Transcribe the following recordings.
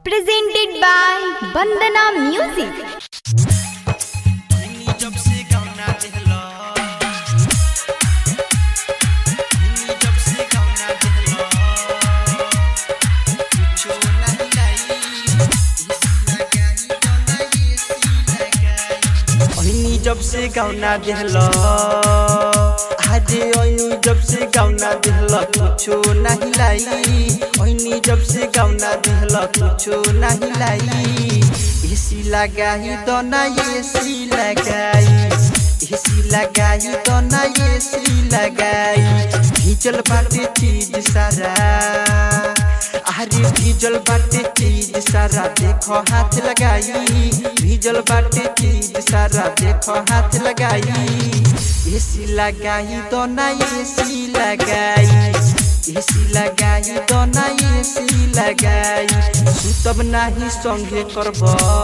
presented by Bandana Music. जब से गाना दिहला जब से गाना दिहला कुछो नहीं लाई इसी लगाई गाना ये सी लगाई ओइनी जब से गाना दिहला हाजे ओइनी जब से गाना दिहला कुछो नहीं लाई ओइनी जब से गाना दिहला कुछो नहीं लाई एसी लगाई तो ना एसी लगाई एसी लगाई तो ना एसी लगाई भीजल बाटे चीज सारा अरे भीजल बाटे चीज सारा देखो हाथ लगाई भीजल बाटे चीज सारा देखो हाथ लगाई एसी लगाई तो ना एसी लगाई एसी लगाई तो ना एसी लगाई सुतब नाही संगे करब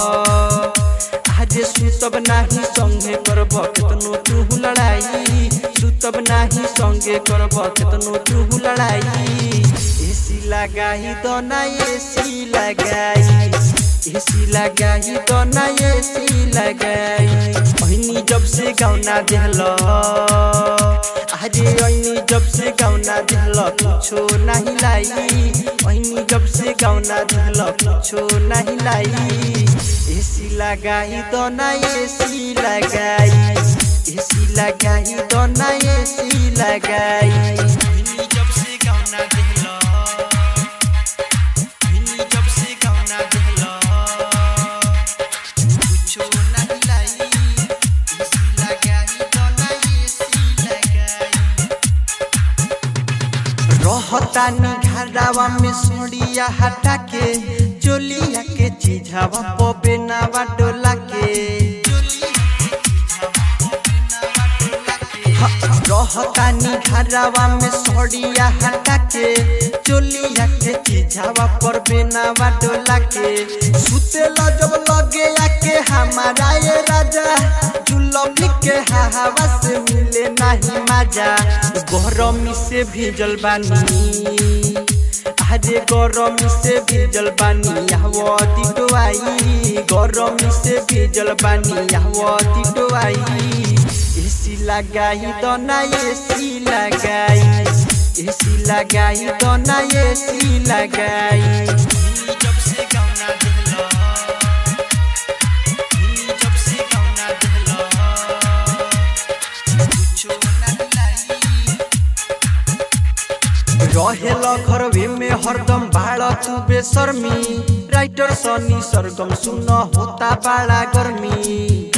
आज सुतब नाही संगे करब केतनो तू लड़ाई सुतब नाही संगे करब केतनो तू लड़ाई एसी लगाई तो ना एसी लगाई एसी लगाई तो ना एसी लगाई ओहिनी जब से गाउना देहलो आजे ऐनी जब से गाउना दिहल कुछो नहीं लाई ऐनी जब से गाउना दिहल कुछो नहीं लाई एसी लगाई तो ना एसी लगाई एसी लगाई तो ना एसी लगाई ऐनी जब से गाउना दिहल ऐनी जब से गाउना दिहल कुछो नहीं लाई एसी लगाई तो ना एसी लगाई रहतानी घरवा में सोड़िया हटा के चोलिया के चीझावा पबे नावा डोला के रहतानी घरवा में सोड़िया हटा के चोलिया के चीझावा पर बेनावा डोला के सुतेला जब लगे आके हमारा ये राजा जुलमी के हवा से मिले नहीं मजा गरमी से भीजल बानी अरे गरमी से भीजल बानी हवती डोआई गरमी से भीजल बानी हवती डोआई एसी लगाई तो ना एसी लगाई एसी लगाई तो ना एसी लगाई जब से गाना दिहला जब से गाना दिहला कुछो नहीं लाई रहेला घर में हरदम भाड़ा तू बेशर्मी राइटर सनी सरगम सुन होता बड़ा गर्मी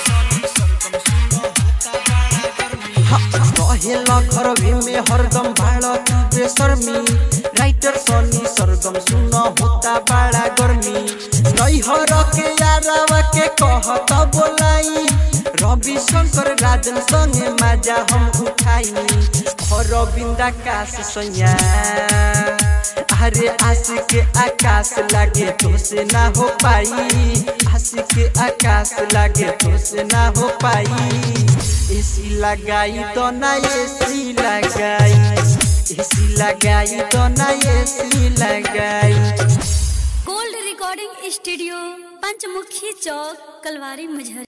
रहेला घर में हरदम भाड़ा तू बेशर्मी राइटर सनी सरगम सुन होता बड़ा गर्मी नैहर के यारावा के कहत बोलाई रवि शंकर राजन संगे मजा हम उठाई अरविंद आकाश सैया अरे आस के आकाश लागे तो से ना हो पाई आस के आकाश लागे तो से ना हो पाई एसी लगाई तो ना एसी लगाई एसी लगाई तो ना एसी लगाई gold recording studio Panchmukhi Chowk Kalwari मुझर